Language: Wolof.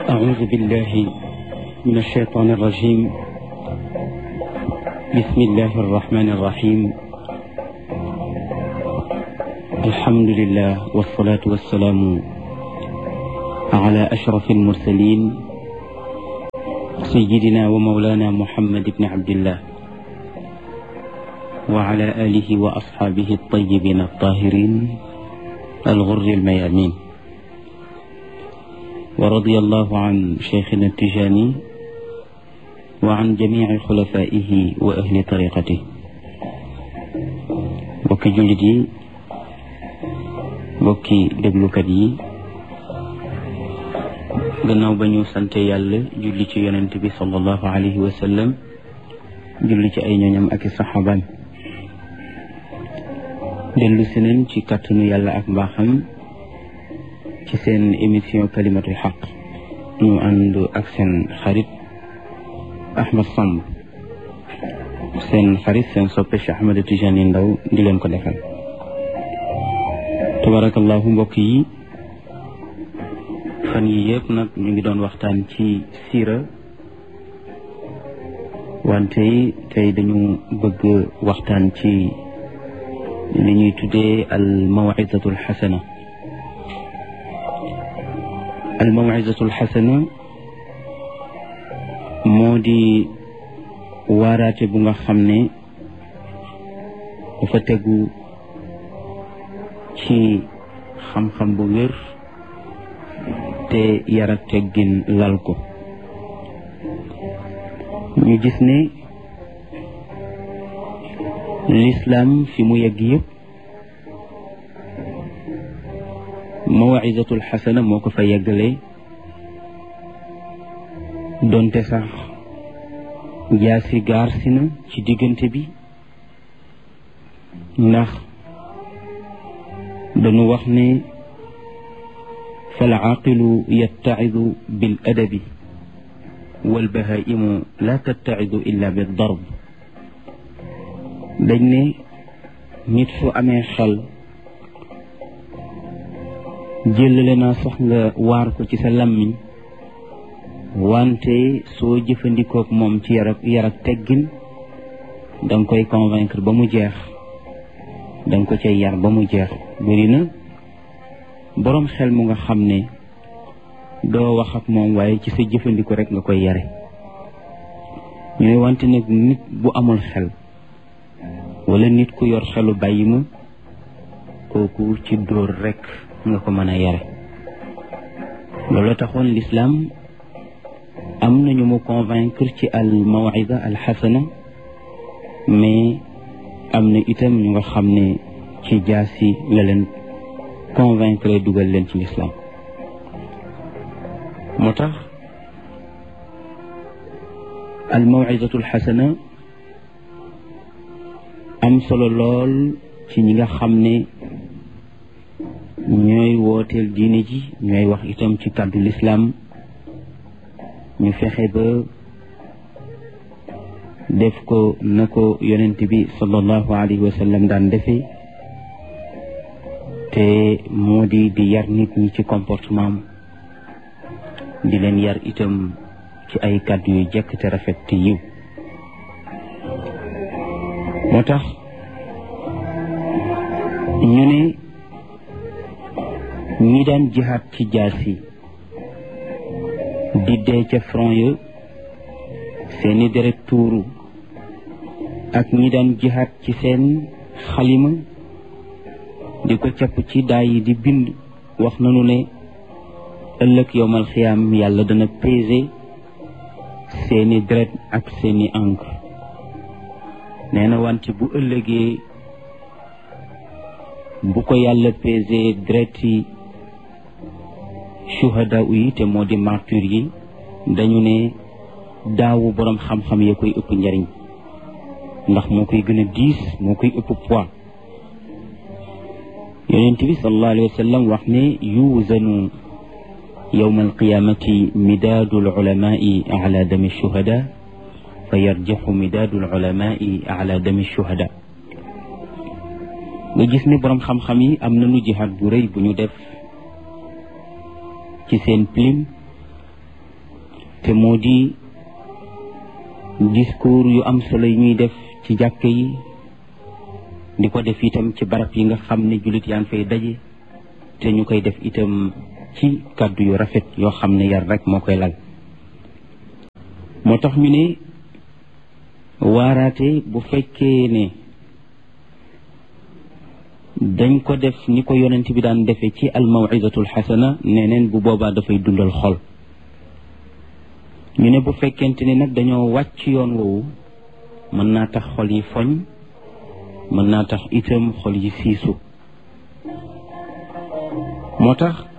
أعوذ بالله من الشيطان الرجيم بسم الله الرحمن الرحيم الحمد لله والصلاة والسلام على أشرف المرسلين سيدنا ومولانا محمد بن عبد الله وعلى آله وأصحابه الطيبين الطاهرين الغر الميامين ورضي الله عن شيخنا التجاني وعن جميع خلفائه وأهل طريقته bokki jullit yi bokki déglukat yi gannaaw ba ñu sante yàlla julli ci yonent bi sallallahu alayhi wa sallam julli ci ay ñooñam ak i saxaabam dellu si nañ ci kàttanu yàlla ak mbaaxam ci seen émission kalimatul xaq ñu ànd ak seen xarit Ahmed Samb seen xarit seen soppe Cheikh Ahmed Tijani Ndaw di leen ko defal tabarakallahu mbokk yi fan yi yëpp nag ñu ngi doon waxtaan ci siira wante tey dañu bëgg waxtaan ci li ñuy tuddee al mawizatu al xasana al mawizatu al xasana moo di waaraate bu nga xam ne dafa tegu ci xam-xam bu wér te yar ak teggin lal ko ñu gis ne lislaam fi mu yegg yëpp mawizatul xasana moo ko fa yeggalee donte sax jaasi gaar si na ci diggante bi ndax dañu wax ne fal aaqilu yattacidu bil adabi wal bahaimu la tattacidu illa bi darb dañ ne nit su amee xel jëlale naa sax nga waar ko ci sa làmmiñ wante soo jëfandikook moom ci yar ak yar ak teggin danga koy convaincre ba mu jeex danga ko cay yar ba mu jeex bëri na boroom xel mu nga xam ne doo wax ak moom waaye ci sa jëfandiko rek nga koy yare ñu ne wante nag nit bu amul xel wala nit ku yor xelu bàyyi ma kooku ci dóor rek nga ko mën a yare loolu taxoon lislaam am nañu mu convaincre ci al mawida al xasana mais am na itam ñu nga xam ne ci jaasi la leen convaincre dugal leen ci lislaam moo tax al mawidatu al xasana am solo lool ci ñi nga xam ne ñooy wooteel diine ji ñooy wax itam ci kàddu lislaam ñu fexe ba def ko na ko yonent bi sallallahu alayhi wa sallam daan defee te moo di di yar nit ñi ci comportement di leen yar itam ci ay kàddu yu jekk te rafet te yiw moo tax ñu ne ñi daan jihaat ci jaasi di dee ca front ya seeni deret tuuru ak ñi daan jihaat ci seen xalima di ko capp ci daay yi di bind wax nañu ne ëllëg yowmal xiyaam yàlla dana peser seeni deret ak seeni encre nee na wante bu ëllëgee bu ko yàlla peser deret yi shuhada yi te moo di martyr yi dañu ne daawu boroom xam-xam ya koy ëpp njariñ ndax moo koy gën a diis moo koy ëpp poids yonent bi sallallahu alayhi wa sallam wax ne yuuzanu yowma alqiyamati midaadu alulamai ala dami shuhada fa yarjaxu midaadu alulamai ala dami shuhada nga gis ne boroom xam-xam yi am nañu jihaad bu rëy bu ñu def ci seen plume te moo di discours yu am solo yi ñuy def ci jàkk yi di ko def itam ci barab yi nga xam ne jullit yaa ngi fay daje te ñu koy def itam ci kàddu yu rafet yoo xam ne yar rek moo koy lal moo tax ñu ne waaraate bu fekkee ne dañ ko def ni ko yonent bi daan defee ci al mawidatul xasana neneen bu boobaa dafay dundal xol ñu ne bu fekkente ni nag dañoo wàcc yoon woowu mën naa tax xol yi foñ mën naa tax itam xol yi siisu moo tax